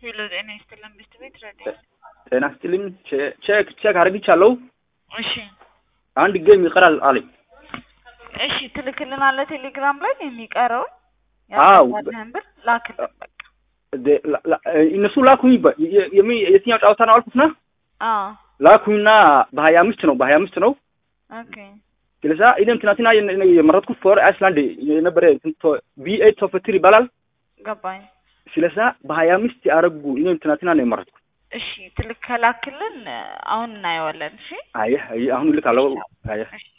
ሄሎ ጤና ይስጥልን ብስት ቤት ረዴ ጤና ይስጥልኝ። ቼ- ቼክ ቼክ አድርግቻለሁ። እሺ አንድ ጌም ይቀራል አለኝ። እሺ ትልክልናለህ ቴሌግራም ላይ የሚቀረውን አዎ። ያለህን ብር ላክልን በቃ ደ- ላ- ላ- እነሱ ላኩኝ። በ- የ- የሚ- የትኛው ጨዋታ ነው አልኩትና አዎ ላኩኝና በሀያ አምስት ነው በሀያ አምስት ነው ኦኬ ስለዛ እኔም ትናንትና የነ- የነ- የመረጥኩት ፎር አይስላንድ የነበረ ቢ ኤት ኦፍ ትሪ ይባላል። ገባኝ ስለዛ በሀያ አምስት ያደረጉ እኔም ትናንትና ነው የመረጥኩት። እሺ ትልክ ከላክልን አሁን እናየዋለን እሺ አየህ አየህ፣ አሁን ልክ አለው። አየህ እሺ